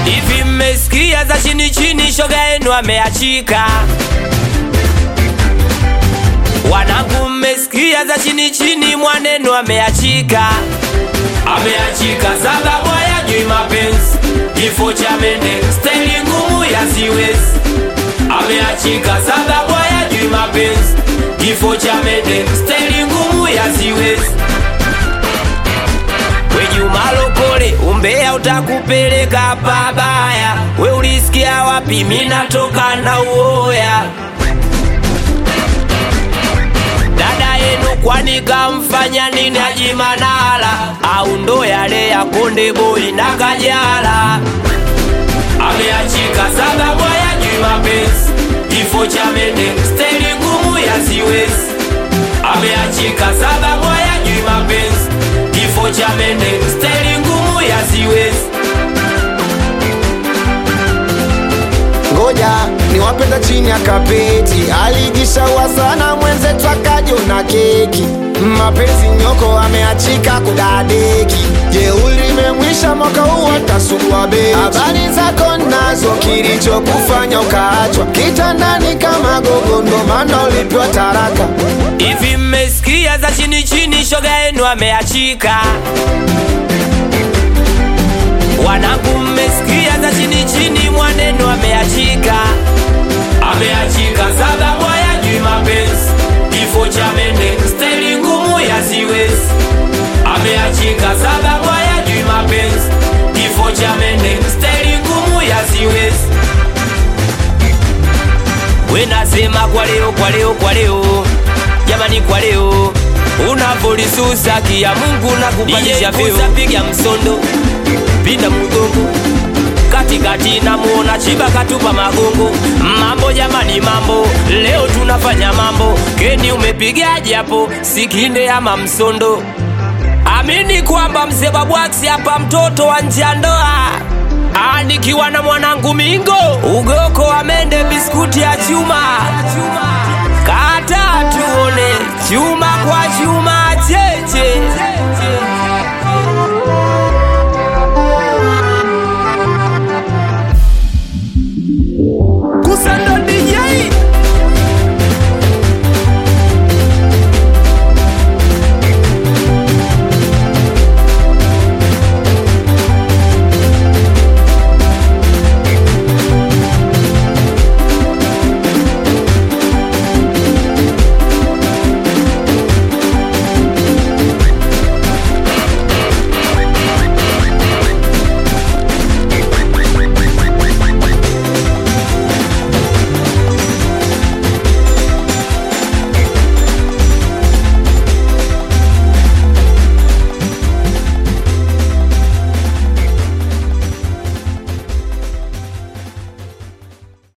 Hivi mmesikia za chini chini, shoga yenu ameachika. Wanangu, mmesikia za chini chini, mwanenu ameachika. Ameachika sababu hayajui mapenzi, kifo cha mende, staili ngumu ya siwezi. Ameachika sababu hayajui mapenzi, kifo cha mende, staili ngumu ya siwezi. We Juma Lokole, umbea utakupeleka pabaya. We ulisikia wapi? Mimi natoka na uoya. Dada yenu kwani kamfanya nini Haji Manara? Au ndo yale ya Konde Boy na Kajala? Ameachika sababu hayajui mapenzi, kifo cha mende, staili ngumu ya siwezi. Ameachika sababu hayajui mapenzi, kifo cha mende, staili ngumu ya siwezi. ngoja niwapenda chini ya kapeti alijishaua sana mwenzetu akajona keki mapenzi nyoko ameachika kudadeki jeuli imemwisha mwaka huu atasugua beki habari zako nazo kilichokufanya ukaachwa kitandani kama gogo ndo maana ulipewa taraka Hivi mmesikia za chini chini, shoga yenu ameachika. Wanangu, mmesikia za chini chini, mwanenu ameachika. Ameachika sababu hayajui mapenzi, kifo cha mende, staili ngumu ya siwezi. Ameachika sababu hayajui mapenzi, kifo cha mende, staili ngumu ya siwezi. We nasema kwa leo, kwa leo, kwa leo, jamani, kwa leo unavolisusa kia Mungu na kupandisha vyeo, piga msondo, pinda mgongo katikati, namuona chiba katupa magongo. Mambo jamani, mambo leo tunafanya mambo. Keni umepigaje hapo, sikinde ama msondo? Amini kwamba mzee Babwax hapa, mtoto wa nje ya ndoa Ah, nikiwa na mwanangu Mingo, ugoko wa mende, biskuti ya chuma, kata tuone chuma kwa chuma cheche